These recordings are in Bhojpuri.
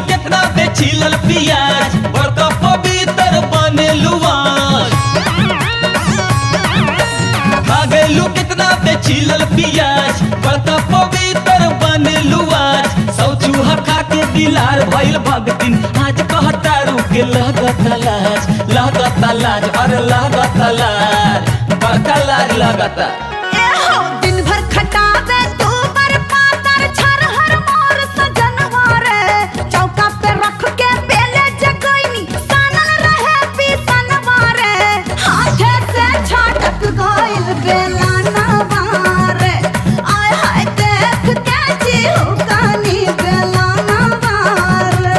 कितना बेचिलल पियाज बड़का पवित्र बने लुआज भागेलू कितना बेचिलल पियाज बड़का पवित्र बने लुआज सौ चूहा खा के दिलार भइल भगतिन आज कहतारू के लागत लाज लागत लाज अरे लागत लाज बड़का लाज लागता ए हो दिन भर खटावे तू मर पातर छरहर मोर सजनवा रे चौका पे रख के बेले जगैनी सानल रहे पीसनवा रे हाथे से छाटक गइल बेला नवारे आय हाय देख के जीव कानी बेला नवारे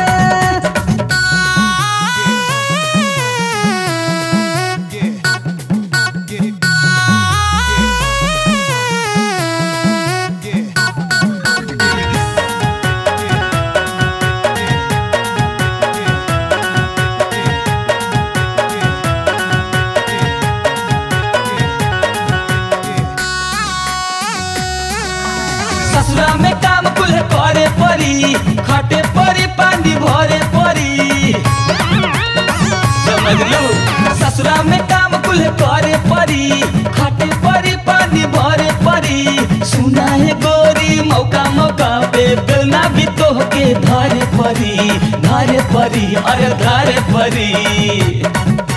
ससुरा में काम कुल करे परी खटे परी पानी भरे परी समझ लो ससुरा में काम कुल करे परी खटे परी पानी भरे परी सुना है गोरी मौका मौका पे बेलना भी तो के धारे परी धारे परी अरे धारे परी